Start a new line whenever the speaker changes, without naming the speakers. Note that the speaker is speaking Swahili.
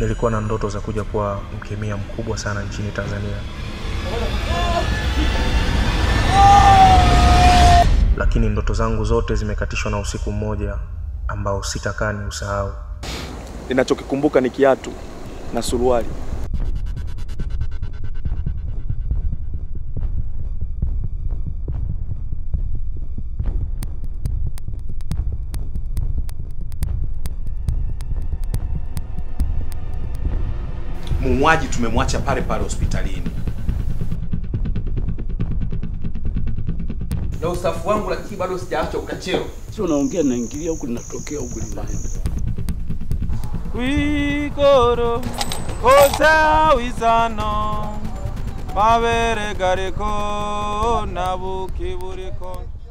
Nilikuwa na ndoto za kuja kuwa mkemia mkubwa sana nchini Tanzania, lakini ndoto zangu zote zimekatishwa na usiku mmoja ambao sitakaa ni usahau.
Ninachokikumbuka ni kiatu na suruali.
Muuaji tumemwacha pale pale hospitalini.
na usafu wangu, lakini bado sijaacha ukachero.
Sio naongea naingilia huku linatokea huku linaenda.
kwigoro kosawisano mabere gariko nabuki buriko